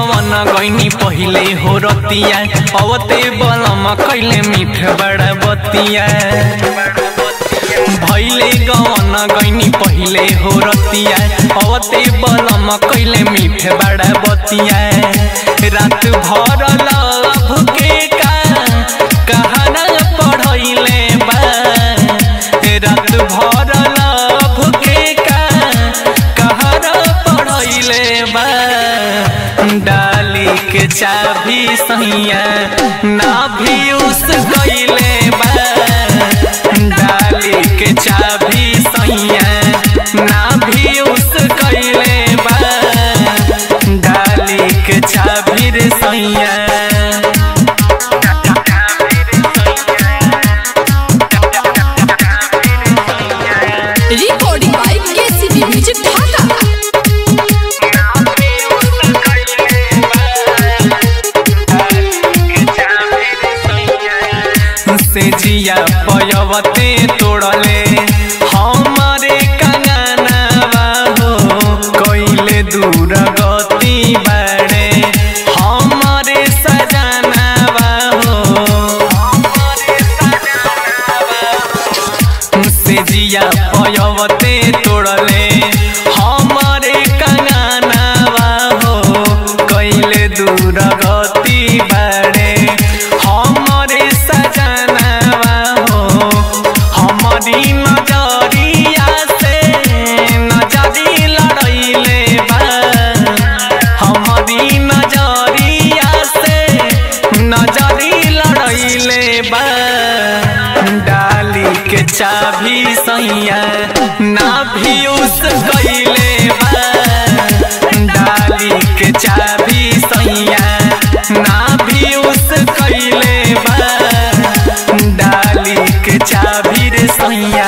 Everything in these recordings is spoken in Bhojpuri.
गवन गईनी पहिले हो रतिया अवते बलम कैले मीठ बड़ा बतिया भैले गवन गईनी पहिले हो रतिया अवते बलम कैले मीठ बड़ा बतिया रात भर लभ के का कहाना पढ़ैले बा रात भर लभ के का कहाना पढ़ैले बा डाली के चाभी सैया ना भी उस गईले बा डाली के चाभी सैया ना भी उस गईले बा डाली के चाभी रे सैया recording by KCB music Dhaka से जिया पयवते तोड़ले हमारे कंगनवा हो कैले दूर गति बाड़े हमारे सजनवा हो से जिया पयवते तोड़ले हमारे कंगनवा हो कैले दूर गति बाड़े हमारे सजनवा हो हमारी नजरिया से नजरी लड़ैले बा हमारी नजरिया से नजरी लड़ैले बा डाली के चाभी सैया ना भी उस गईले बा डाली के चाभी सैया ना भी उस गईले बा डाली के चाभी रे सैया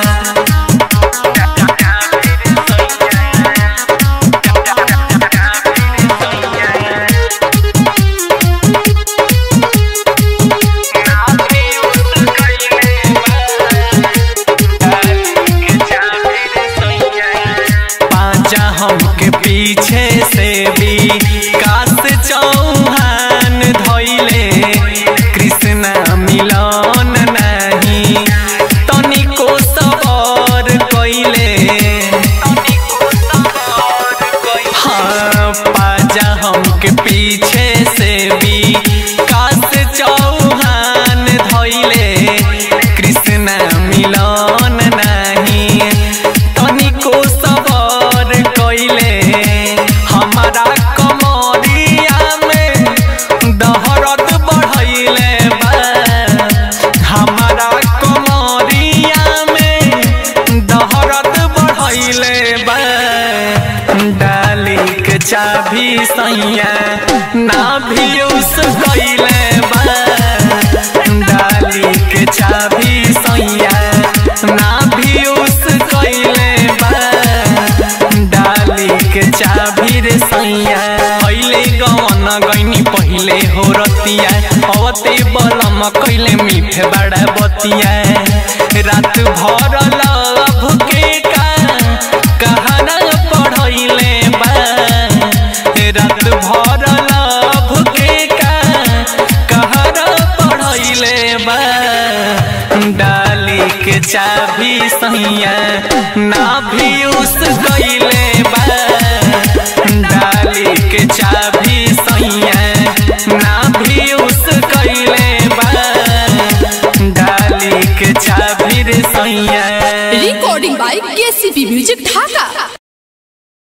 पाजा हमके पीछे से भी काश चौहान धैले कृष्ण मिलन नहीं तनिको सबर कैले हाँ पाजा हमके पीछे से भी काश चौहान धैले कृष्ण मिलन नहीं तनिको सबर कैले हमारा कमरिया में दहरत बढ़ैले बा हमारा कमरिया में दहरत बढ़ैले बा डाली के चाभी सैया ना भी उस गईले बा डाली के चाभी सैया ना भी उस गईले बा डाली के चाभी रे सैया पहिले गवन गईनी पहिले हो रतिया अवते बलम कैले मीठ बड़ा बतिया रात भर लभ के का कहाना पढ़ैले बा रात भर लभ के का कहाना पढ़ैले बा डाली के चाभी सैया ना भी उस गईले बा डाली के चाभी सैया ना भी उस गईले बा डाली के चाभी रे सैया recording by KCB music Dhaka